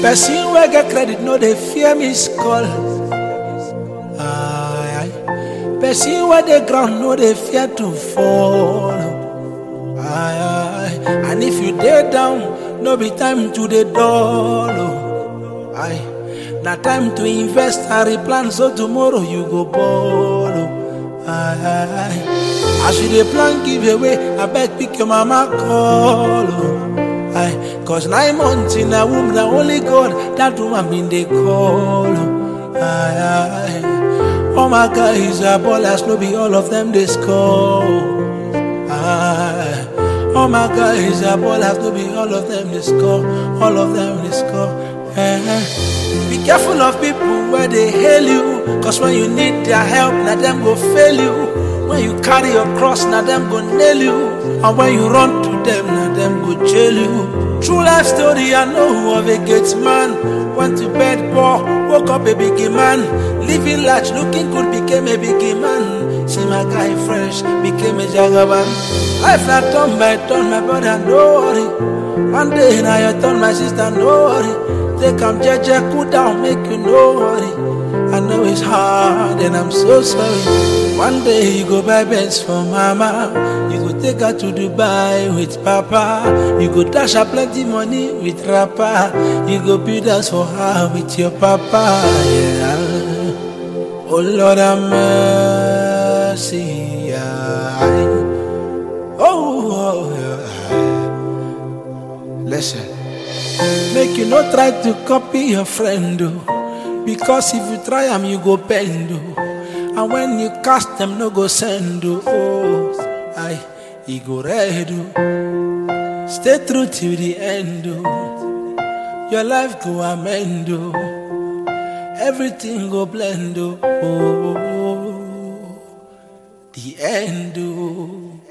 Person wey get credit no dey fear miss call. Aye, aye. Person wey dey ground no dey fear to fall. Aye, aye. And if you dey down, no be time to dey dull. oh. Aye. Na time to invest and replan so tomorrow you go ball. oh. Aye, aye, aye. As you dey plan give away, abeg pick your mama call. oh. Aye, cause nine months in a womb, na only God that woman been dey call. oh. Aye, aye. All my guys are ballers, no be all of them they score. oh. Aye. All my guys are ballers, no be all of them they score. All of them they score. Eh, eh. Be careful of people where they hail you, cause when you need their help, now them go fail you. When you carry your cross, now them go nail you. And when you run to them, now them go jail you. True life story, I know of a gate man. Went to bed poor, woke up a big man. Living large, looking good, became a big man. See my guy fresh, became a jagaban. Life not turn by turn, my brother, no worry. One day now your turn, my sister, no worry. Take am jeje, cool down, make you no worry. I know it's hard and I'm so sorry. One day you go buy Benz for mama. You go take her to Dubai with papa. You go dash her plenty money with rapper. You go build house for her with your papa. Yeah. Oh Lord have mercy. Yeah. Oh, yeah. Listen. Make you no try to copy your friend, oh. Because if you try am, you go bend, oh. And when you cast them, no go send, oh. oh. Aye, he go red, oh. Stay true till the end, oh. Your life go amend, oh. Everything go blend, oh. oh. The end, oh.